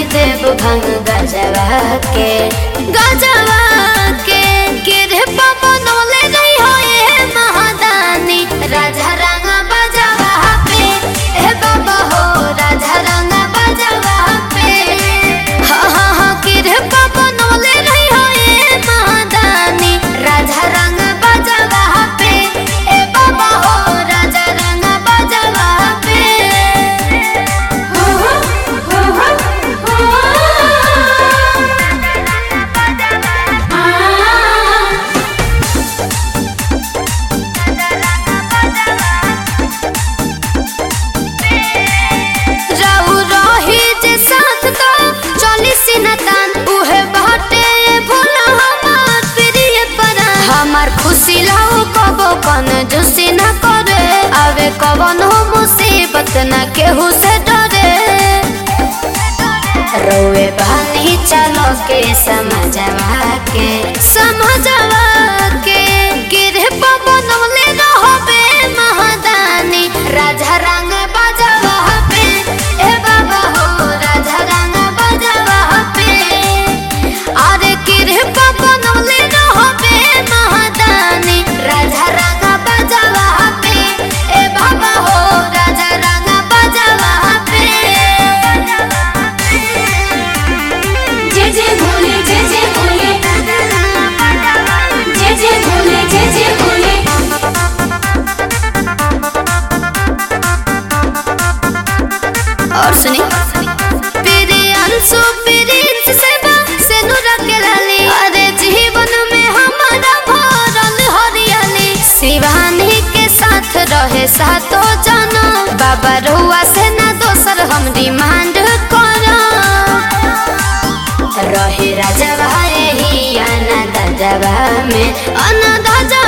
देव भंग गजवा के गजवा के गिरे पवनोले नहीं हो ये महादानी राजा रंग बजवा पे ए बाबा हो राजा रंग बजवा पे हा हा हा गिरे पवनोले नहीं हो ये महादानी राजा रंग बजवा पे ए बाबा हो राजा रंग बजवा पे हो हो हो हो आ रहू रही जे साथ तो चली सिनतान उहे बाटे भोला हमार प्रिय परा हमार खुशी लाओ कबो कन जुसी न करे आवे कवन हो मुसीबत न केहू से डरे रोए बहनी चलो के समझवा के समझवा के गिरे पवन ले रहबे महादानी राजा रंग बजवा पे ए बाबा हो राजा रंग बजवा पे अरे गिरे पवन ले रहबे महादानी राजा रंग बजवा पे ए बाबा हो राजा रंग बजवा पे जय जय भोले जय जय भोले जय जय भोले जय जय भोले और सुनी पीरे अंशु पीरिंस सेवा से नुरा के लाली अरे जीवन में हमारा भरल हरियाली शिवानी के साथ रहे सातो जना बाबा रहुआ से ना दोसर हम डिमांड करो रहे राजा भाई ही अनाथ जवा में अनाथ